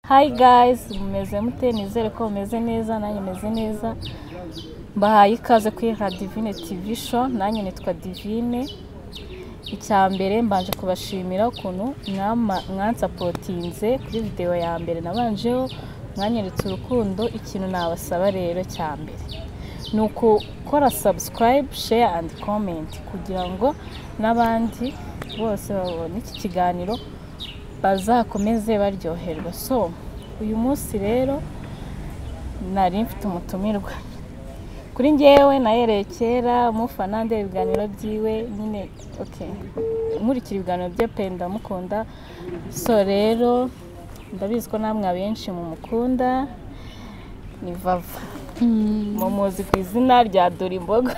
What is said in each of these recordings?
hayi gayizi mumeze mute nizere ko mumeze neza nanjye meze neza mbahaye ikaze kuri radivine tivi sho nanjye nitwa divine icya mbere mbanje kubashimira ukuntu mwama- mwansapotinze kuri videwo ya mbere nabanjeho mwanyeretse urukundo ikintu nabasaba rero cya mbere ni ukukora sabusikarayibu sheya andi komenti kugira ngo n'abandi bose babone iki kiganiro bazakomeze baryoherwa so uyu munsi rero nari mfite umutumirwa kuri njyewe nahereye kera mufana ndeba ibiganiro byiwe nyine oke nkurikira ibiganiro bye pe ndamukunda so rero ndabizi ko namwe abenshi mumukunda ni vava mumuzi ku izina rya Dorimbogo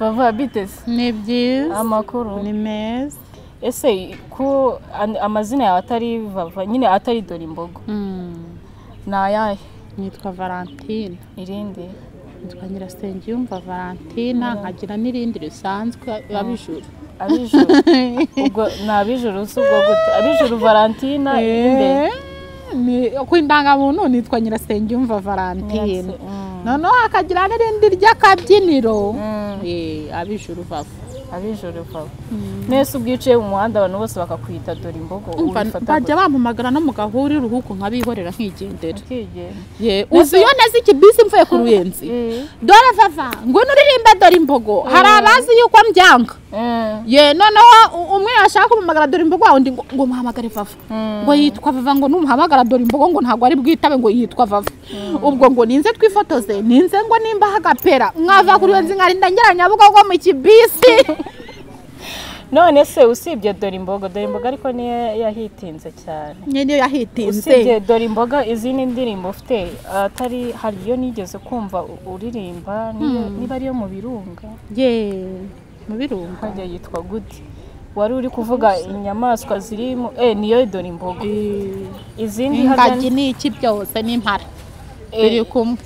vava biteze ni byiza amakuru ni meza ese ko an- amazina yawe atari vava nyine atari Dorimbogo Mm. ni ayahe nitwa valentine irindi nitwa nyirasengiyumva valentine nkagira n'irindi risanzwe abijuru abijuru ubwo ni abijuru si ubwo gute abijuru valentina imbere ku indangamuntu nitwa nyirasengiyumva valentine Nyirase- mm. noneho hakagira n'irindi ry'akabyiniro Mm. Eh, abijuru bava abijuru vawe mwese ubwo uciye mu muhanda abantu bose bakakwita dore imbogo ubifata bajya bampamagara no mu gahuri uruhuko nkabihorera nkigendera ukigenda Ye, uzi iyo neza iki bisi mvuye ku ruyenzi Eh. dore vava ngo nuririmbe dore imbogo hari abazi yuko mbyanga Eh, ye noneho u- umwe yashaka kumpamagara dore imbogo undi ngo ngo muhamagare vava Mm. ngo yitwa vava ngo numuhamagara dore imbogo ngo ntabwo ari bwitabe ngo yitwa vava ubwo ngo ninze twifotoze ninze ngo nimba hagapera mwava kuri iyo nzi nkarinda ngera nyabugogo mu kibisi none se usibye dore imbogo dore imbogo ariko niyo yahitinze cyane niyo yahitinze usibye dore imboga izindi ndirimbo ufite atari hari iyo nigeze kumva u- uririmba niyo- niba ariyo mu birunga ye mu birunga hajya yitwa gute wari uri kuvuga inyamaswa ziri mu eh niyo dore imbogo izindi harya ingagi ni iki byose n'impara Eh, biri kumwe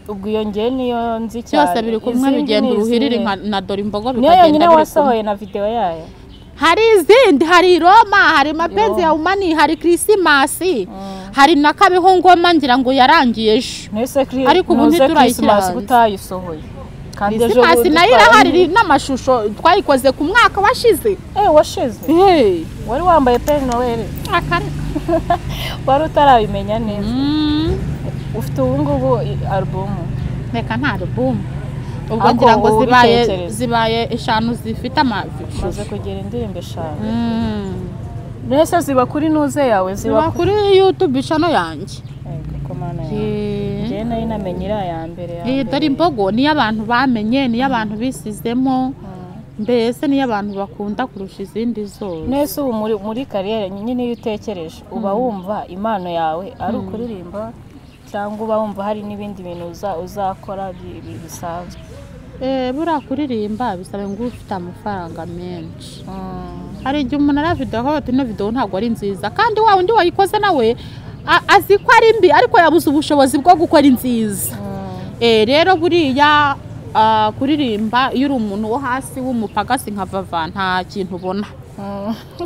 ubwo iyo ngewe niyo nzi cyane byose biri kumwe Izindi bigenda ni uruhirire izihe? nka na dore imbogo niyo bikagenda yonyine biri kumwe wasohoye na videwo yayo hari izindi hari roma hari Roma. mapenzi ya umani hari kirisimasi Mm. hari na kabeho ngoma ngira ngo yarangiye ejo niyo se kiri Ariko ubu ntuze ntiturayishyira Christmas hanze. utayisohoye kandi ejo kirisimasi bundi nayo twari- irahari n'amashusho twayikoze ku mwaka washize eh washize Hey, wari wambaye peri noel akareka. wari utarabimenya neza Mm, ufite ubu ngubu i- alubumu reka nta rubumu ubwo Ahubwo ngira ngo wowe zibaye ubitekereze. zibaye eshanu zifite amashusho umaze kugira indirimbo eshanu Mm. mbese ziba kuri nuze yawe ziba ziba ku- kuri youtube chano yanjye Eh, kuko mana yawe Yeah. njyewe nayo inamenye iriya ya mbere ya iyi dore mbere imbogo niyo abantu bamenye niyo abantu bisizemo mbese niyo abantu bakunda kurusha izindi zose mwese ubu muri, muri kariyeri nyine iyo utekereje uba wumva impano yawe ari ukuririmba cyangwa uba wumva hari n'ibindi bintu uza- uzakora bi- bi- bisanzwe Eh, buriya kuririmba bisaba ngo ube ufite amafaranga menshi hari igihe umuntu ari videwo akavuga ati ino videwo ntabwo ari nziza kandi wa wundi wayikoze nawe a- azi ko ari mbi ariko yabuze ubushobozi bwo gukora inziza Eh, rero buriya ah, kuririmba iyo uri umuntu wo hasi w'umupagasi nka vava nta kintu ubona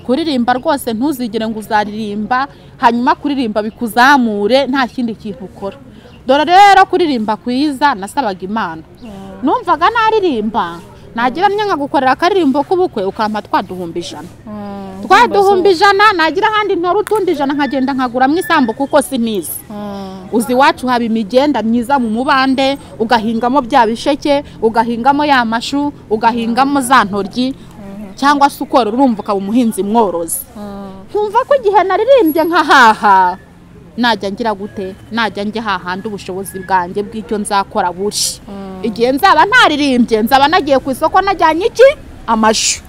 kuririmba rwose ntuzigere ngo uzaririmba hanyuma kuririmba bikuzamure nta kindi kintu ukora dore rero kuririmba kwiza nasabaga imana numvaga naririmba nagira nyanga gukorera akaririmbo k'ubukwe ukampa twa duhumbi ijana twa duhumbi ijana nagira ahandi ntora utundi ijana nkagenda nkaguramo isambu kuko sinizi uzi iwacu haba imigenda myiza mu mubande ugahingamo bya bisheke ugahingamo ya mashu ugahingamo za ntoryi cyangwa se ukora urumva ukaba umuhinzi mworozi nkumva ko igihe naririmbye nkahaha najya ngira gute najya njya hahandi ubushobozi bwanjye bw'icyo nzakora buri igihe nzaba ntaririmbye nzaba nagiye ku isoko najyanye iki amashu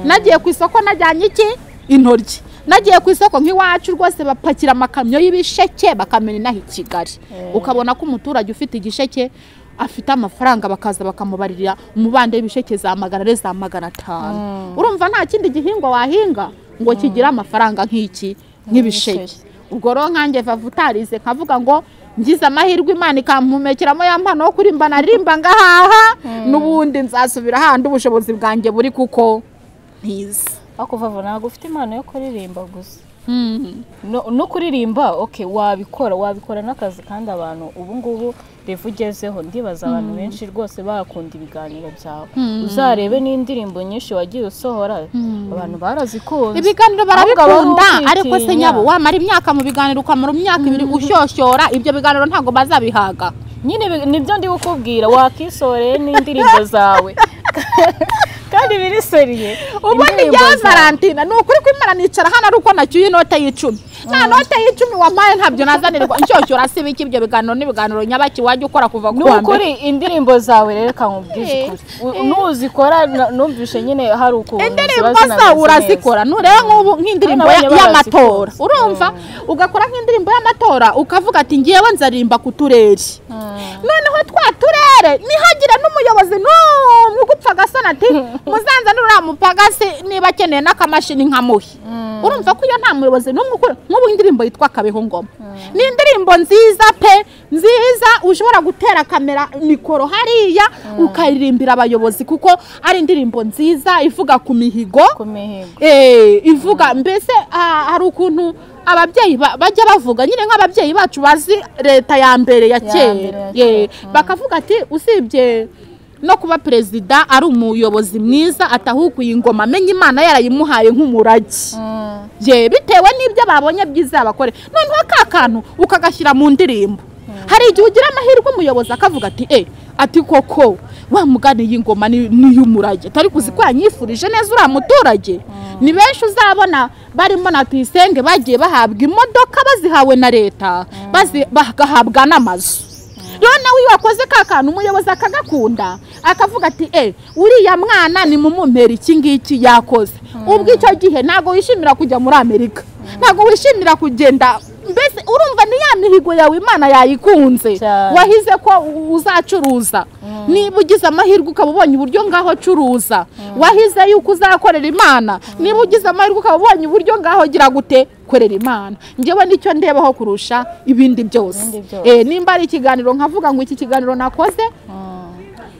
nagiye ku isoko najyanye iki intoryi nagiye ku isoko nk'iwacu rwose bapakira amakamyo y'ibisheke bakamena inaha i kigali ukabona ko umuturage ufite igisheke afite amafaranga bakaza bakamubaririra umubande w'ibisheke za magana ane za magana atanu urumva nta kindi gihingwa wahinga ngo kigire amafaranga nk'iki nk'ibisheke ubwo rero nkanjye vava utarize nkavuga ngo ngize amahirwe imana ikampumekeramo ya mpano yo kuririmba naririmba ngahaha n'ubundi nzasubira ahandi ubushobozi bwanjye buri kuko ntize ariko vava ntabwo ufite impano yo kuririmba gusa Mm. no no kuririmba okay wabikora wabikora n'akazi kandi abantu ubu ngubu revu ugezeho ndibaza abantu benshi rwose bakunda ibiganiro byawe Mm. uzarebe n'indirimbo nyinshi wagiye usohora Mm. abantu barazikunze ibiganiro Ahubwo barabikunda abari ariko se kwitinya. nyabo wamara imyaka mu biganiro ukamara imyaka ibiri ushyoshyora ibyo biganiro ntabwo bazabihaga nyine ibi- nibyo ndi kukubwira wakisoreye n'indirimbo zawe kandi birisoriye ubundi indirimbo njyewe zawe. valentina ni ukuri kwimara nicara hano ari uko nacyuye inote y'icumi nta note y'icumi wampaye ntabyo nazanirwa inshyoshyora si biki ibyo biganiro n'ibiganiro nyabaki wajya ukora kuva ni ku wa mbere ukuri indirimbo zawe rero nkubwize Eh, ukuri U- nuzikora na- numvishe nyine hari ukuntu ziba indirimbo zinameze zawe neza. urazikora nturebe nk'ubu nk'indirimbo ya- Abana y'amatora barazikunda. urumva ugakora nk'indirimbo y'amatora ukavuga ati ngewe nzaririmba ku turere Mm. noneho twa turere nihagire n'umuyobozi n'umwe ugupfa agasana ati muzanzanire uriya mupagasi niba akeneye n'akamashini nkamuhe Mm. urumva ko iyo nta muyobozi n'umwe ukora nk'ubu indirimbo yitwa kabeho ngoma ni indirimbo nziza pe nziza ushobora gutera kamera mikoro hariya ukayirimbira abayobozi kuko ari indirimbo nziza ivuga ku mihigo ku mihigo Eh, ivuga mbese ah, hari ukuntu ababyeyi ba- bajya bavuga nyine nk'ababyeyi bacu bazi leta ya mbere ya Ya mbere kera ya Eh, kera, bakavuga ati usibye no kuba perezida ari umuyobozi mwiza atahukuye ingoma amenye imana yarayimuhaye nk'umurage Mm. ye bitewe n'ibyo babonye byiza yabakore noneho ka kantu ukagashyira mu ndirimbo hari igihe ugira amahirwe umuyobozi akavuga ati e ati koko wa mugani y'ingoma ni iy'umurage atari kuzi ko yanyifurije neza uriya muturage ni benshi uzabona barimo na tuyisenge bagiye bahabwa imodoka bazihawe na leta bazi- bagahabwa n'amazu rero nawe iyo wakoze ka kantu umuyobozi akagakunda akavuga ati e uriya mwana ni mumumpera iki ngiki yakoze ubwo icyo gihe ntabwo wishimira kujya muri amerika ntabwo wishimira kugenda mbese urumva ni ya mihigo yawe imana yayikunze Cyane. wahize ko u- uzacuruza niba ugize amahirwe ukaba ubonye uburyo ngaho curuza wahize yuko uzakorera imana niba ugize amahirwe ukaba ubonye uburyo ngaho gira gute korera imana njyewe nicyo ndebaho kurusha ibindi byose Ibindi byose. Eh, nimba ari ikiganiro nkavuga ngo iki kiganiro nakoze Mm.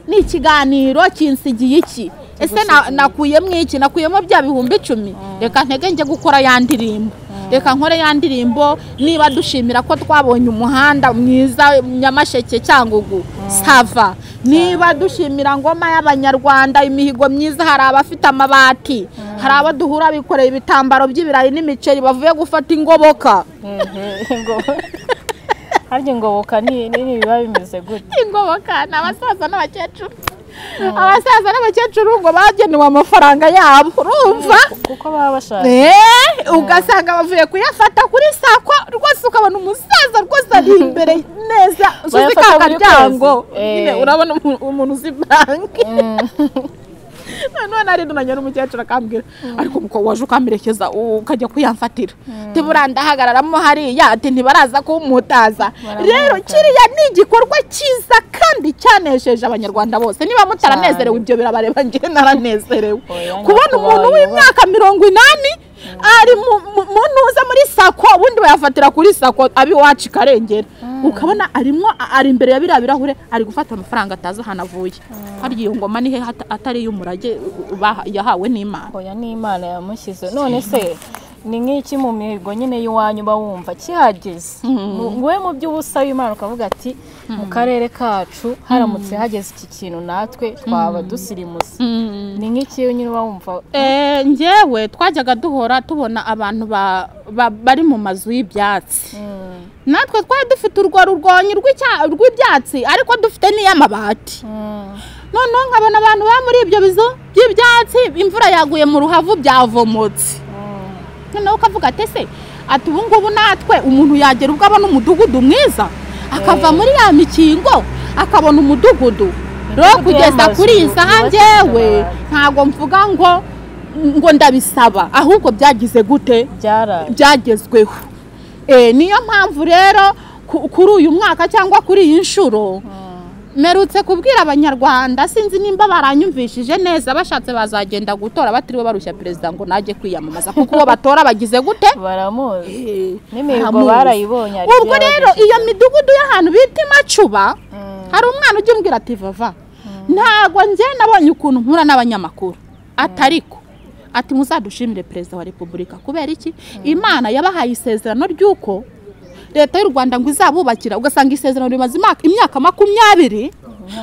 ni ikiganiro kinsigiye iki ese na- nakuyemo iki nakuyemo bya bihumbi icumi reka ntege njye gukora ya ndirimbo reka nkore ya ndirimbo niba dushimira ko twabonye umuhanda mwiza nyamasheke cyangugu sava niba dushimira ngoma y'abanyarwanda imihigo myiza hari abafite amabati hari abo duhura bikoreye ibitambaro by'ibirayi n'imiceri bavuye gufata ingoboka Mhm. Ingobo- harya ingoboka ni nini biba bimeze gute ingoboka ni abasaza n'abakecuru abasaza n'abakecuru ngo bagenewe amafaranga yabo urumva kuko baba bashaka Eh, ugasanga bavuye kuyafata kuri sako rwose ukabona umusaza rwose ari imbere neza usize Bayafata ka buri karyango kwezi. Eh. nyine urabona umu- umuntu uzi banki noneho nari ndunanye n'umukecuru akambwira ariko umukobwa waje ukamerekeza u- ukajya kuyamfatira tibura ndahagararamo hariya ati ntibaraza kuwumutaza Baramuhutaza. rero kiriya ni igikorwa cyiza kandi cyanesheje abanyarwanda bose niba mutaranezerewe ibyo birabareba njye naranezerewe Oya, kubona umuntu nyakubahwa. w'imyaka mirongo inani ari mu- mu- mu ntuza muri sako ubundi bayafatira kuri sako abi wacu ikarengera ukabona arimo a- ari imbere ya biriya birahure ari gufata amafaranga atazi ahantu avuye harya iyo ngoma ni he hata- atari iy'umurage u- baha- yahawe n'imana oya n'imana yamushyize none se ni nk'iki mu mihigo nyine y'iwanyu uba wumva kihageze Mu- wowe mu byo usaba imana ukavuga ati mu karere kacu haramutse hageze iki kintu natwe twaba dusirimutse ni nk'iki nyine uba wumva Eh, njyewe twajyaga duhora tubona abantu ba- ba- bari mu mazu y'ibyatsi Mm, natwe twari dufite urwo rurwonyi rw'icya- rw'ibyatsi ariko dufite n'iy'amabati mm, noneho nkabona abantu baba muri ibyo bizu by'ibyatsi imvura yaguye mu ruhavu byavomotse mm. noneho ukavuga ati ese ati ubu ngubu natwe umuntu yagera ubwo abona umudugudu mwiza akava muri ya mikingo akabona umudugudu rero Imidugudu kugeza y'amazu kuri iyi saha yubakishije njyewe amabati. ntabwo mvuga ngo ngo ndabisaba ahubwo byagize gute byaraye byagezweho Eh, niyo mpamvu rero ku- kuri uyu mwaka cyangwa kuri iyi nshuro merutse kubwira abanyarwanda sinzi nimba baranyumvishije neza bashatse bazagenda gutora batiriwe barushya perezida ngo najye kwiyamamaza kuko uwo batora bagize gute baramuzi Eh, n'imihigo haramuzi. barayibonye hari ubwo ibyo rero iyo midugudu y'ahantu bita imacuba Mm. hari umwana ujya umbwira ati vava ntabwo njye nabonye ukuntu nkura n'abanyamakuru atariko ati muzadushimire perezida wa repubulika kubera iki imana yabahaye isezerano ry'uko leta y'u rwanda ngo izabubakira ugasanga isezerano rimaze imyaka- imyaka makumyabiri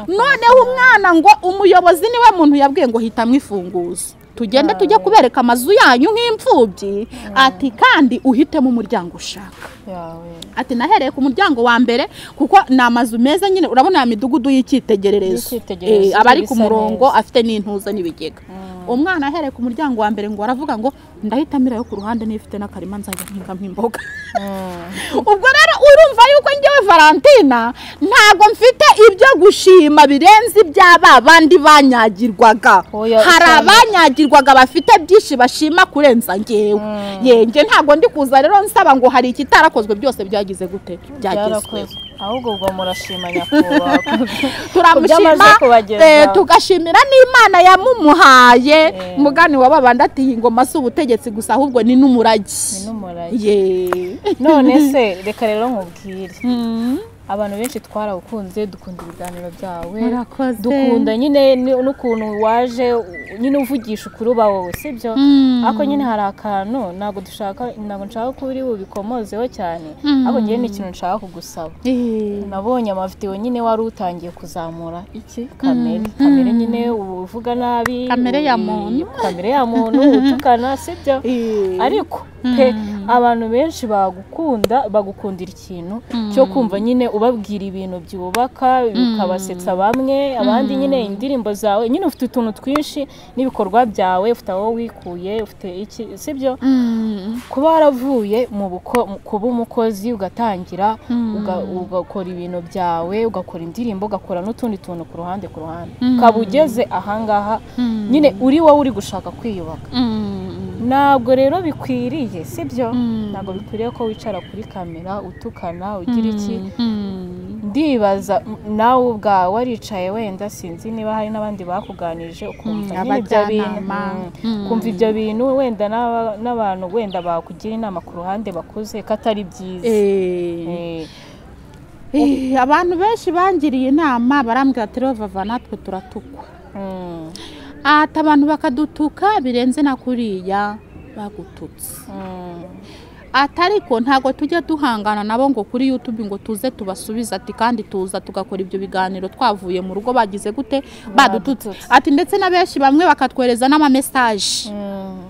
noneho umwana ngo umuyobozi niwe muntu yabwiye ngo hitamo ifunguzo tugende tujye kubereka amazu yanyu nk'imfubyi ati kandi uhitemo umuryango ushaka yawe ati nahereye ku muryango wa mbere kuko ni amazu meza nyine urabona ya midugudu y'icyitegererezo Y'icyitegererezo, Eh, aba ari ku bisa murongo neza. afite n'intuza n'ibigega umwana ahereye ku muryango wa mbere ngo aravuga ngo ndahitamo irayo ku ruhande niba ifite n'akarima nzajya mpinga nk'imboga ubwo rero urumva yuko ngewe valentina ntabwo mfite ibyo gushima birenze ibya ba bandi banyagirwaga Oya, hari cyane. abanyagirwaga bafite byinshi bashima kurenza ngewe Mm. yenge ntabwo ndi kuza rero nsaba ngo hari ikitarakozwe byose byagize gute byagezweho byarakozwe ahubwo ubwo murashima nyakubahwa turamushima Kubyamaze kubagezaho. eh, tugashimira n'imana yamumuhaye Eh. mugani wa babandi ati iyi ngoma si ubutegetsi gusa ahubwo ni n'umurage Ni n'umurage. ye none se reka rero nkubwire Mm. abantu benshi twarawukunze dukunda ibiganiro byawe Murakoze. dukunda nyine ni- n'ukuntu waje u- nyine uvugisha ukuri uba wowe sibyo Mm. ariko nyine hari akantu ntabwo dushaka ntabwo nshaka ko uri bubikomozeho cyane Mm. ariko ngewe ni ikintu nshaka kugusaba Eh. nabonye amavidewo nyine wari utangiye kuzamura iki kamere kamere nyine uba uvuga nabi Kamere ya ubi- muntu. kamere ya muntu utukana sibyo Eh. ariko pe abantu benshi bagukunda bagukundira ikintu cyo kumva nyine ubabwira ibintu byubaka bikabasetsa bamwe abandi nyine indirimbo zawe nyine ufite utuntu twinshi n'ibikorwa byawe ufite aho wikuye ufite iki sibyo Mm. kuba waravuye mu buko- mu- kuba umukozi ugatangira uga- ugakora ibintu byawe ugakora indirimbo ugakora n'utundi tuntu ku ruhande ku ruhande ukaba ugeze ahangaha Mm. nyine uri wowe uri gushaka kwiyubaka Mm. ntabwo rero bikwiriye sibyo Mm. ntabwo bikwiriye ko wicara kuri kamera utukana ugira iki Mm. ndibaza m- nawe ubwawe waricaye wenda sinzi niba hari n'abandi bakuganije ukumva Mm, nyine ibyo bintu abajyanama. Mm, Mm. kumva ibyo bintu wenda n'aba- n'abantu wenda bakugira inama ku ruhande bakuze ko atari byiza Eh. Eh, Eh, abantu benshi bangiriye inama barambwira ati rero vava natwe turatukwa mm, ati abantu bakadutuka birenze na kuriya bagututse mm, ati ariko ntabwo tujya duhangana nabo ngo kuri youtube ngo tuze tubasubize ati kandi tuza tugakora ibyo biganiro twavuye mu rugo bagize gute badututse Badututse. ati ndetse na benshi bamwe bakatwereza n'amamesaje mm,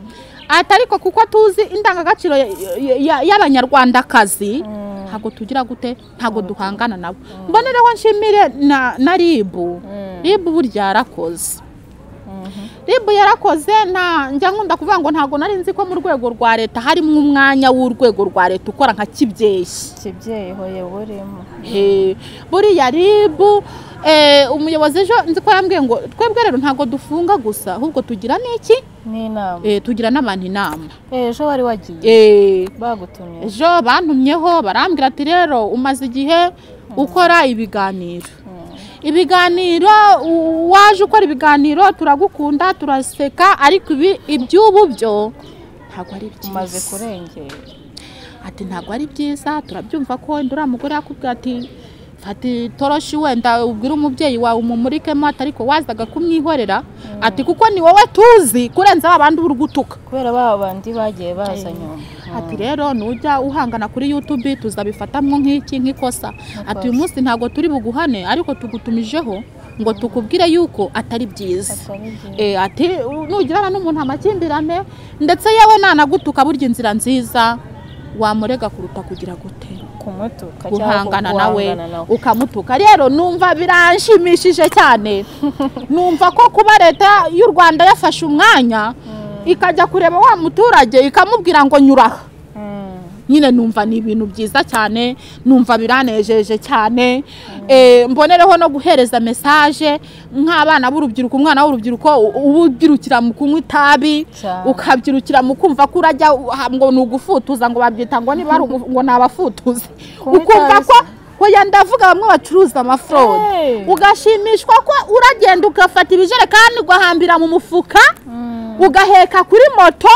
ati ariko kuko tuzi indangagaciro ya- ya- ya- y'abanyarwandakazi Mm. ntabwo tugira gute ntabwo duhangana nabo mbonereho nshimire na, na ribu Mm. ribu burya yarakoze mhm, ribu yarakoze nta njya nkunda kuvuga ngo ntabwo nari nzi ko mu rwego rwa leta harimo umwanya w'urwego rwa leta ukora nka kibyeyi kibyeyi hoye burimo Eh, buriya ribu eh, umuyobozi ejo nzi ko yambwiye ngo twebwe rero ntabwo dufunga gusa ahubwo tugira n'iki n'inama Eh, tugira n'abantu inama ejo wari wagiye Eh, bagutumye ejo bantumyeho barambwira ati rero umaze igihe ukora ibiganiro ibiganiro u- waje ukora ibiganiro turagukunda turaseka ariko ibi iby'ubu byo ntabwo ari umaze byiza kurengera ati ntabwo ari byiza turabyumva ko wenda uriya mugore yakubwira ati fata itoroshi wenda ubwire umubyeyi wawe umumurikemo ati ariko wazaga kumwihorera ati kuko ni wowe tuzi kurenza ba bandi uri gutuka kubera ba bandi bagiye baza nyuma ati rero nujya uhangana kuri youtube tuzabifatamwo nk'iki nk'ikosa ati uyu munsi ntabwo turi buguhane ariko tugutumijeho ngo tukubwire yuko atari byiza Atari byiza. Eh, ati nugirana n'umuntu amakimbirane ndetse yewe nanagutuka burya inzira nziza wamurega kuruta kugira gute kumutuka guhangana nawe ukamutuka rero numva biranshimishije cyane numva ko kuba leta y'u rwanda yafashe umwanya ikajya kureba wa muturage ikamubwira ngo nyuraha nyine numva ni ibintu byiza cyane numva biranejeje cyane Eh, mbonereho no guhereza mesaje nk'abana b'urubyiruko umwana w'urubyiruko u- uba ubyirukira mu kunywa itabi Cyane. ukabyirukira mu kumva ko urajya u- ha- ngo ni ugufutuza ngo babyita ngo niba ari ugu- ngo ni abafutuzi Kunywa ukumva itabi ko se? hoya ndavuga bamwe bacuruza Hey. amafrode ugashimishwa ko uragenda ugafata ibijerekani ugahambira mu mufuka ugaheka kuri moto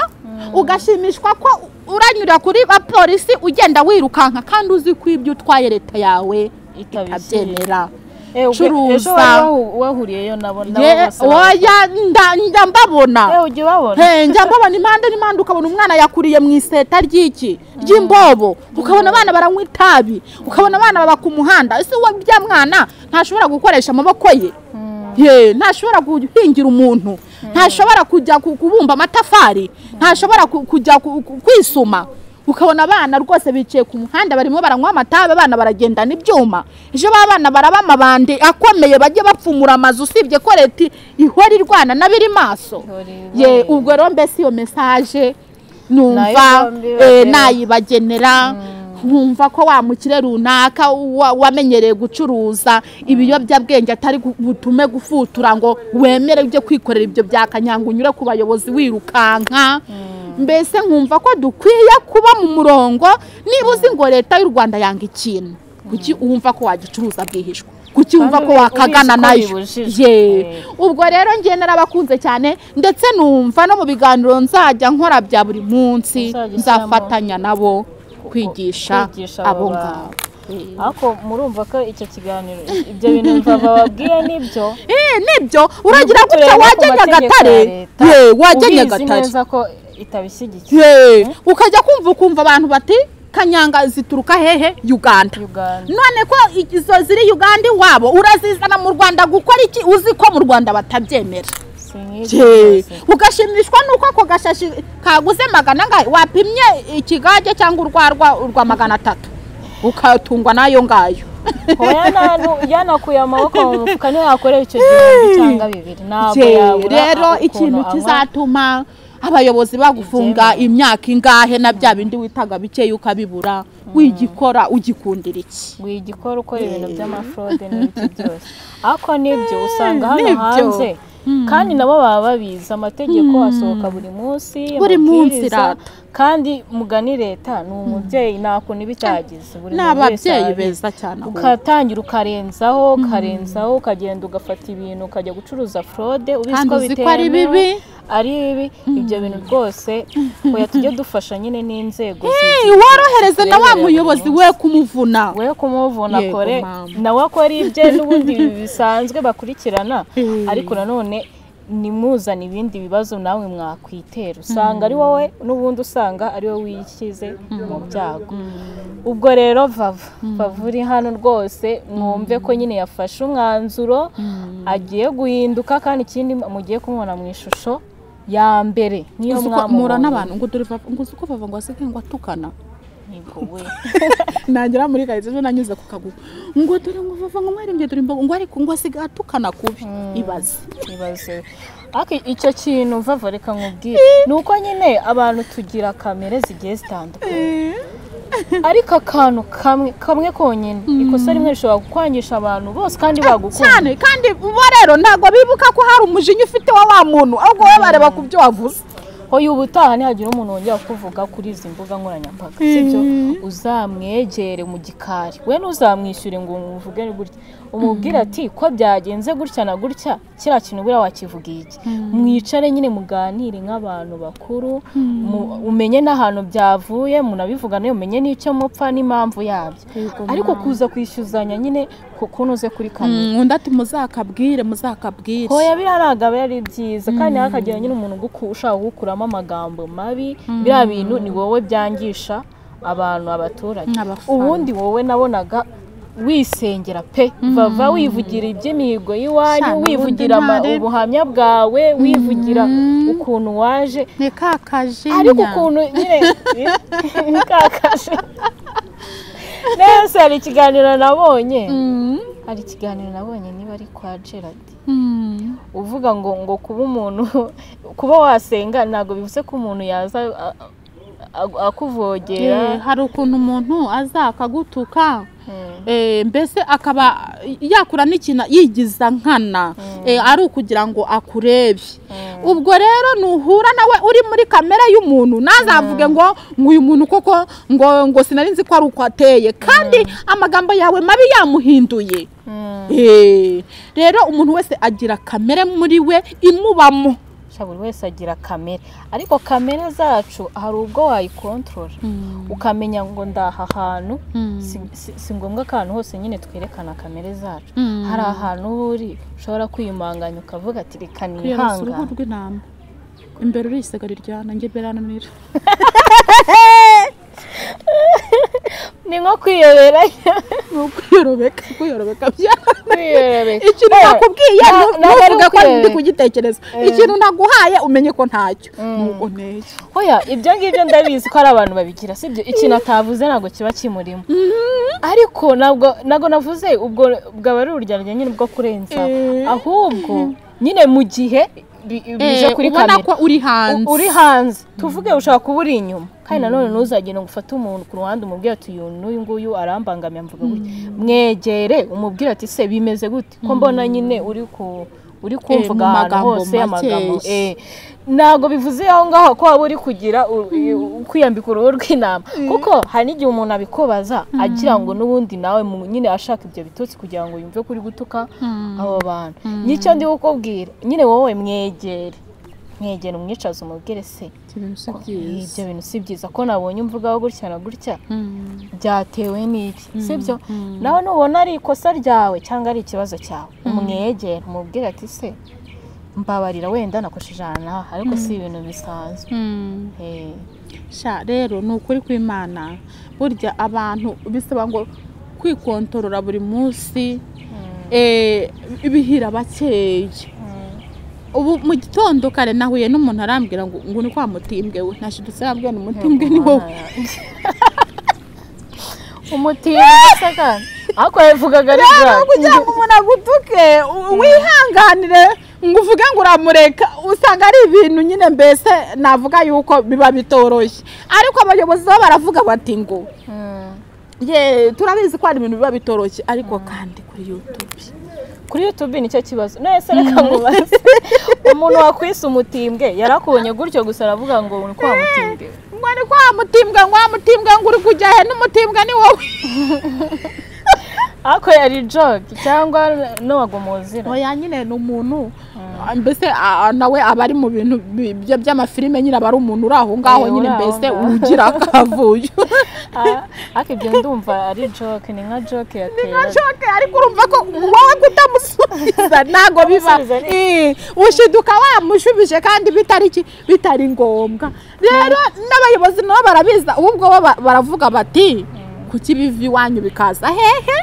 ugashimishwa ko uranyura kuri bapolisi ugenda wirukanka kandi uzi ko ibyo utwaye leta yawe Itabishyira. itabyemera ejo curuza wari wahu- wahuriyeyo nabo nabo Ye- bose baba- oya nda- nda mbabona Eh, ujya ubabona He, njya mbabona impande n'impande ukabona umwana yakuriye mu iseta ry'iki ry'imbobo ukabona abana baranywa itabi ukabona abana baba ku muhanda ese uwo bya mwana ntashobora gukoresha amaboko ye ye ntashobora guhingira umuntu ntashobora kujya ku- kubumba amatafari ntashobora ku- kujya ku- ku- kwisuma ukabona abana rwose bicaye ku muhanda barimo baranywa amatabi abana baragendana ibyuma ejo ba bana baraba amabande akomeye bajye bapfumura amazu usibye ko leta ihora irwana n'abiri maso Ihora irwana. ye ubwo rero mbese iyo mesaje numva Nayo bombi bagera. eh, nayibagenera nkumva ko wa mukire runaka wa- wamenyereye gucuruza ibiyobyabwenge atari gu- butume gufutura ngo wemere ujye kwikorera ibyo byakanyanga unyure ku bayobozi wirukanka mbese nkumva ko dukwiye kuba mu murongo niba uzi ngo leta y'u rwanda yanga ikintu kuki wumva ko wagicuruza bwihishwa kuki wumva ko ubi- wakagana ubizi ko nayo bibujijwe. ye Eh. ubwo rero njye narabakunze cyane ndetse numva no mu biganiro nzajya nkora bya buri munsi Uzajya ushyiramo- nzafatanya nabo kwigisha kwigisha abo abo bantu. ngabo ariko murumva ko icyo kiganiro ibyo bintu mva bababwiye nibyo Eh, nibyo uragira Turebe gutya ku wajya mategeko ya nyagatare leta. ye wajya ubizi nyagatare neza ko itabishyigikiye ye ukajya kumva ukumva abantu bati kanyanga zituruka hehe uganda uganda none ko izo ziri uganda iwabo urazizana mu rwanda gukora iki uzi ko mu rwanda batabyemera si nk'ibyo Je, byose. ugashimishwa nuko ako gashashi kaguze magana angahe wapimye ikigage cyangwa urwarwa urwa magana atatu ukatungwa n'ayo ngayo kuba yananu- yanakuye amaboko mu mufuka niyo yakorera icyo gihumbi cyangwa bibiri ntabwo Je, yabura rero ukuntu ikintu anywa. kizatuma abayobozi bagufunga imyaka ingahe na bya bindi witaga bikeya ukabibura wigikora ugikundira iki wigikora ukora ibintu by'amafrode n'ibiki byose ariko nibyo usanga hano nibyo. hanze kandi nabo baba babizi amategeko asohoka buri munsi Buri munsi, amabwiriza. rata. kandi mugani leta ni umubyeyi nta kuntu iba itagize buri ni muntu wese ababyeyi arabizi. beza cyane ahubwo. ukatangira ukarenzaho ukarenzaho ukagenda ugafata ibintu ukajya gucuruza frode ubizi Kandi ko uzi ko ari bitemewe, bibi. ari bibi ibyo bintu rwose oya tujye dufasha nyine n'inzego Eh, zi- worohereze na zireberera wa buri muyobozi munsi. we kumuvuna we kumuvuna Yego, kore mama. nawe akora ibye n'ubundi bisanzwe bakurikirana Mm. ariko nanone nimuzana ibindi bibazo nawe mwakwitera usanga ari wowe n'ubundi usanga ari wowe wishyize mu byago ubwo rero vava vava uri hano rwose mwumve ko nyine yafashe umwanzuro agiye guhinduka kandi ikindi mugiye kumubona mu ishusho ya mbere niyo Uzi ko mpura mwamubonye n'abantu ngo dore bava- ngo uzi ko bava ngo asigaye ngo atukana Yego we. nagera muri karitsiye ejo nanyuze ku kaguru ngo dore ngo vava ngo mwarembye dore imbogo ngo ariko ngo asigaye atukana kubi ibaze ibaze ariko icyo kintu vava reka nkubwire ni uko nyine abantu tugira kamere zigiye zitandukanye ariko akantu kamwe kamwe konyine ikosa rimwe rishobora kukwangisha abantu bose kandi bagukunda cyane kandi uba rero ntabwo bibuka ko hari umujinya ufite wa wa muntu ahubwo wowe bareba ku byo wavuze hoya ubutaha ntihagira umuntu wongera kuvuga kuri izi mbuga nkoranyambaga sibyo uzamwegere mu gikari we ntuzamwishyure ngo umuvuge gutya umubwire ati ko byagenze gutya na gutya kiriya kintu buriya wakivugiye iki mwicare nyine muganire nk'abantu bakuru mu- umenye n'ahantu byavuye munabivugane umenye n'icyo mupfa n'impamvu yabyo Yego, ariko kuza kwishyuzanya nyine ku kuntu uze kuri kamera undi ati muzakabwire muzakabwire hoya biriya ntabwo aba ari byiza kandi hakagira nyine umuntu uguku- ushaka kugukuramo amagambo mabi biriya bintu ni wowe byangisha abantu abaturage N'abafana. ubundi wowe nabonaga wisengera pe vava wivugira iby'imihigo y'iwanyu Sana, wivugira ama- ubundi ntare. ubuhamya bwawe wivugira ukuntu waje ni ka kajinya ariko ukuntu nyine kakashe nese hari ikiganiro nabonye Mm, hari ikiganiro nabonye niba ari kwa Gerard mm. uvuga ngo ngo kuba umuntu kuba wasenga ntabwo bivuze ko umuntu yaza a- a- Eh, akuvogera hari ukuntu umuntu aza akagutuka Mm. Eh, mbese akaba yakura n'ikintu yigiza nkana Eh, ari ukugira ngo akurebe ubwo rero nuhura nawe uri muri kamere y'umuntu ntazavuge ngo ngo uyu muntu koko ngo ngo sinari nzi ko ari uko ateye kandi amagambo yawe mabi yamuhinduye Mm. Eh, rero umuntu wese agira kamere muri we imubamo Sha gutya buri wese agira kamere ariko kamere zacu hari ubwo wayikontorora ukamenya ngo ndaha hantu si- si- si ngombwa ko ahantu hose nyine twerekana kamere zacu Mm. hari ahantu uba uri ushobora kwiyumanganya ukavuga ati reka kwiyorosa uruhu nihangane rw'intama imbere urisega riryana njye birananira ni nko kwiyoberanya ni ukwiyorobeka kwiyerobeka kwiyorobeka ikintu nakubwiye na- ntabwo ntu- ntuvuge ko nakwiyorobeka. ndi kugitekereza ikintu ntaguhaye umenye ko ntacyo nuko nteye hoya ibyo ngibyo ndabizi ko ari abantu babigira sibyo ikintu atavuze ntabwo kiba kimurimo ariko ntabwo ntabwo navuze ubwo bwaba ari ururyarya nyine bwo kurenza Eh. ahubwo nyine mu gihe bi- bije kuri ubona kamera ko uri hanze uri hanze tuvuge ushobora kuba uri inyuma kandi nanone ntuzagenda ngo ufate umuntu ku ruhande umubwire ati uyu n'uyu nguyu arambangamiye mvuga gutya mwegere umubwire ati se bimeze gute ko mbona nyine uri ku uri kumvuga mu ahantu magambo hose amagambo makeya. eh, ntabwo bivuze aho ngaho ko waba uri kugira u- i- kwiyambika uruhu rw'intama kuko hari n'igihe umuntu abikubaza agira ngo n'ubundi nawe mu- nyine ashaka ibyo bitotsi kugira ngo yumve ko uri gutuka abo bantu n'icyo ndi kukubwira nyine wowe mwegere mwegere umwicaze umubwire se Ikintu si byiza. ibyo bintu si byiza ko nabonye umvugaho gutya na gutya Mm. byatewe n'iki sibyo nawe nubona ari ikosa ryawe cyangwa ari ikibazo cyawe umwegera umubwire ati se mbabarira wenda nakoresheje ahantu aha ariko si ibintu bisanzwe Mm. Eh, sha rero ni ukuri kw'imana burya abantu bisaba ngo kwikontorora buri munsi eh, bihira bakeya ubu mu gitondo kare nahuye n'umuntu arambwira ngo ngo ni kwa mutimbwe we nashidutse arambwira ni umutimbwe ni wowe umutiba se kandi ariko yavugaga ari rero bwawe kugira ngo umuntu agutuke u- wihanganire ngo uvuge ngo uramureka usanga ari ibintu nyine mbese navuga yuko biba bitoroshye ariko abayobozi bo baravuga bati ngo Mm. ye turabizi ko hari ibintu biba bitoroshye ariko kandi kuri yutube kuri youtube nicyo kibazo nahise reka mubaze umuntu wakwise umutimbwe yarakubonye gutyo gusa aravuga ngo ni kwa mutimbwe ngo ni kwa mutimbwa ngo wa mutimbwa ngo uri kujya he n'umutimbwa ni wowe ariko yari joke cyangwa n'uwagwa mu zina oya nyine ni umuntu mbese a- a- nawe aba ari mu bintu bi- bya- by'amafilime nyine aba ari umuntu uri aho ngaho Eh, nyine uri aho mbese ngaho. ugira akavuyo Ah, ariko ibyo ndumva ari joke ni nka joke nka yatera joke ariko urumva ko wowe kutamusubiza ntabwo biba Kumusubiza ni- Eh, ushiduka wamushubije kandi bitari iki- bitari ngombwa rero n'abayobozi nabo barabiza ubwo bo ba- baravuga bati kuki biva iwanyu bikaza hehe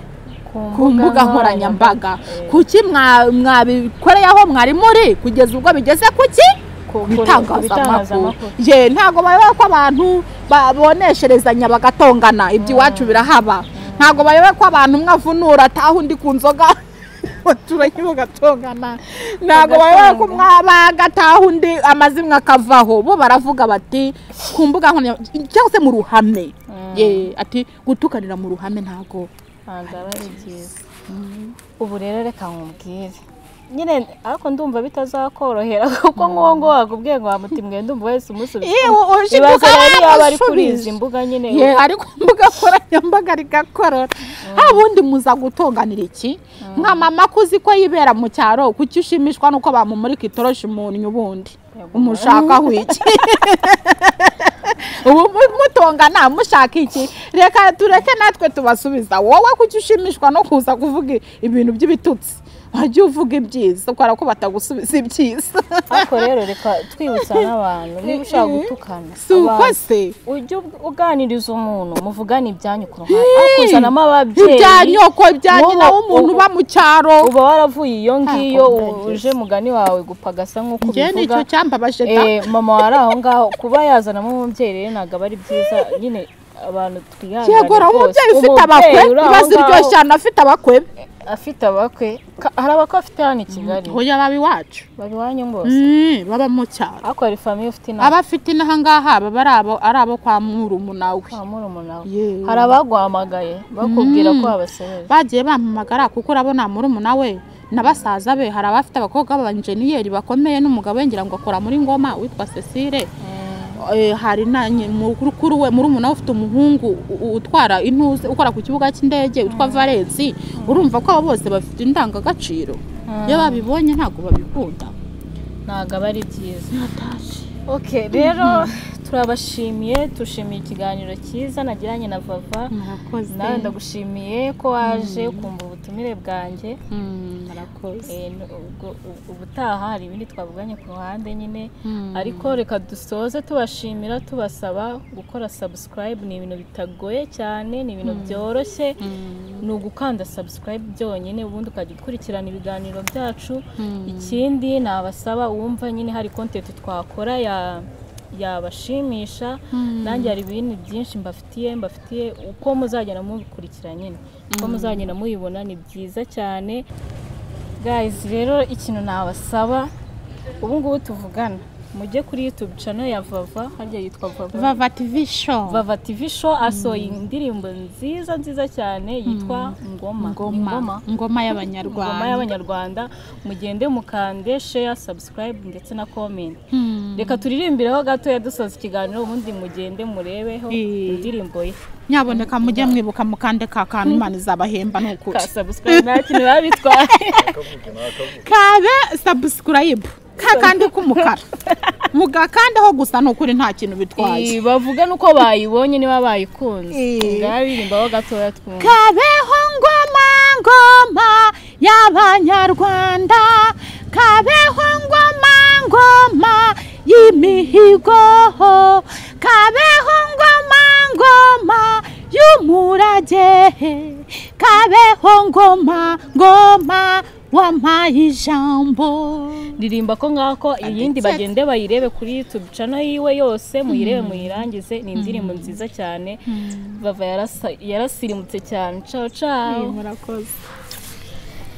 ku mbuga nkoranyambaga kuki mwa- mwabikoreye aho mwari muri kugeza ubwo bigeze kuki Ku- ku- ku bitangazamakuru bitangazamakuru. ye ntabwo bayoba ko abantu babonesherezanya bagatongana ibyo iwacu birahaba ntabwo bayoba ko abantu umwe avunura ataha undi ku nzoga abaturage bagatongana ntabwo bayoba ko umwe abaga ataha undi amazimwe akavaho bo baravuga bati ku mbuga nkoranyambaga cyangwa se mu ruhame Mm. ye ati gutukanira mu ruhame ntabwo ntabwo aba ari byiza ubu rero reka nkubwire nyine ariko ndumva bitazakorohera kuko nk'uwo ngo wakubwiye ngo wamutimwe ndumva wese umusubiza Ye, u- ushiduka ibaze rero yaba ari kuri yaramushubije. izi mbuga nyine ye ari ku mbuga nkoranyambaga rigakorora ubundi muza gutonganira iki nka mama ko uzi ko yibera mu cyaro kuki ushimishwa nuko bamumurika itoroshi umuntu ubundi Yego. umushaka iki ubu mu- mutongana mushaka iki reka tureke natwe tubasubiza wowe kuki ushimishwa no kuza kuvuga ibintu by'ibitutsi wajya uvuga ibyiza ukora ko batagusubiza ibyiza ariko rero reka twibutsa n'abantu niba ushaka gutukana si uko abantu, se ujye ub- uganiriza umuntu muvugane ibyanyu ku ruhande ariko uzanamo ababyeyi ibya nyoko ibya wowe- nyina w'umuntu uba mu cyaro uba waravuye iyo ngiyo Ntabwo u- ndabizi. uje mugani wawe gupagasa nk'uko njye ni ubivuga icyo cyambabaje da Eh, mama wari aho ngaho kuba yazanamo umubyeyi rero ntabwo aba ari byiza nyine abantu twihangane yego uriya umubyeyi ufite abakwe Umubyeyi uri aho ibaze ngaho iryoshye cyane afite abakwe afite abakwe Ka- hari abakwe afite hano i kigali ntoya baba iwacu bari iwanyu bose Mm, baba mu cyaro ariko hari famiye ufite inama abafite inaha ngaha baba ari abo ari abo kwa murumu kwa murumuna we Yewe. hari abaguhamagaye bakubwira ko wabasebeje bagiye bampamagara kuko urabona murumuna we na basaza be hari abafite abakobwa b'abanjeniyeri bakomeye n'umugabo we ngira ngo akora muri ngoma witwa Cecile Eh, hari na nye- mukuru we murumuna we ufite umuhungu u- u- utwara intuze ukora ku kibuga cy'indege witwa Valensi urumva ko abo bose bafite indangagaciro iyo babibonye ntabwo babikunda ntabwo aba ari byiza natashye oke rero turabashimiye dushimiye ikiganiro cyiza nagiranye na vava murakoze nawe ndagushimiye ko waje ukumva ubutumire bwanjye Mm, murakoze Eh, n- ubwo- ubu- ubutaha hari ibindi twavuganye ku ruhande nyine Mm. ariko reka dusoze tubashimira tubasaba gukora subscribe ni ibintu bitagoye cyane ni ibintu byoroshye Mm. ni ugukanda subscribe byonyine ubundi ukajya ukurikirana ibiganiro byacu Mm. ikindi nabasaba uwumva nyine hari content twakora ya yabashimisha Mm. nanjye hari ibintu byinshi mbafitiye mbafitiye uko muzagenda mubikurikira nyine uko muzagenda muyibona ni byiza cyane guys rero ikintu nabasaba ubu ngubu tuvugana mujye kuri youtube channel ya vava harya yitwa vava vava tv show Vava TV Show asohoye indirimbo nziza nziza cyane yitwa Ngoma. Ni ngoma ngoma Ngoma y'abanyarwanda y'abanyarwanda mugende mukande share subscribe ndetse na comment Mm. reka turirimbireho gatoya dusoza ikiganiro ubundi mugende murebeho Eh. indirimbo ye nyaboneka mujye mwibuka mukande ka kantu imana izabahemba ni ukuri ka subscribe nta kintu biba bitwaye kabe subscribe ka kandi k'umukara mugakandeho gusa ni ukuri nta kintu bitwaye Eh, bavuga nuko bayibonye niba bayikunze Eh. ngaririmbaho gatoya twumva kabeho ngoma ngoma y'abanyarwanda kabeho ngoma ngoma y'imihigo kabeho ngoma ngoma y'umurage kabeho ngoma ngoma w'amajambo ririmba ko ngako iyindi bagende bayirebe kuri youtube channel yiwe yose muyirebe muyirangize ni indirimbo nziza cyane vava yarasa- yarasirimutse cyane ciao ciao murakoze